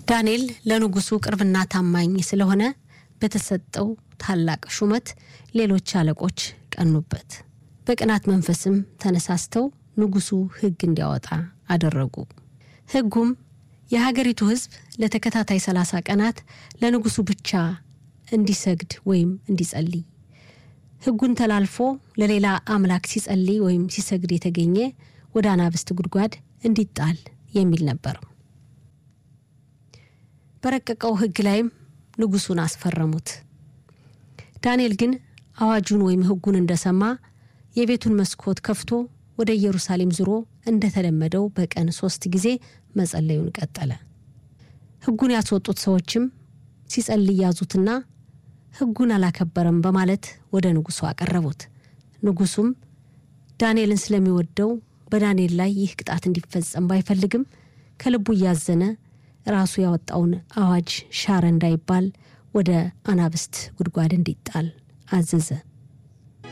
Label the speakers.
Speaker 1: ዳንኤል ለንጉሱ ቅርብና ታማኝ ስለሆነ በተሰጠው ታላቅ ሹመት ሌሎች አለቆች ቀኑበት። በቅናት መንፈስም ተነሳስተው ንጉሱ ሕግ እንዲያወጣ አደረጉ። ሕጉም የሀገሪቱ ሕዝብ ለተከታታይ ሰላሳ ቀናት ለንጉሱ ብቻ እንዲሰግድ ወይም እንዲጸልይ፣ ሕጉን ተላልፎ ለሌላ አምላክ ሲጸልይ ወይም ሲሰግድ የተገኘ ወደ አናብስት ጉድጓድ እንዲጣል የሚል ነበር። በረቀቀው ሕግ ላይም ንጉሱን አስፈረሙት። ዳንኤል ግን አዋጁን ወይም ሕጉን እንደሰማ የቤቱን መስኮት ከፍቶ ወደ ኢየሩሳሌም ዙሮ እንደተለመደው በቀን ሶስት ጊዜ መጸለዩን ቀጠለ። ሕጉን ያስወጡት ሰዎችም ሲጸልይ ያዙትና ሕጉን አላከበረም በማለት ወደ ንጉሱ አቀረቡት። ንጉሱም ዳንኤልን ስለሚወደው በዳንኤል ላይ ይህ ቅጣት እንዲፈጸም ባይፈልግም ከልቡ እያዘነ ራሱ ያወጣውን አዋጅ ሻረ እንዳይባል ወደ አናብስት ጉድጓድ እንዲጣል አዘዘ።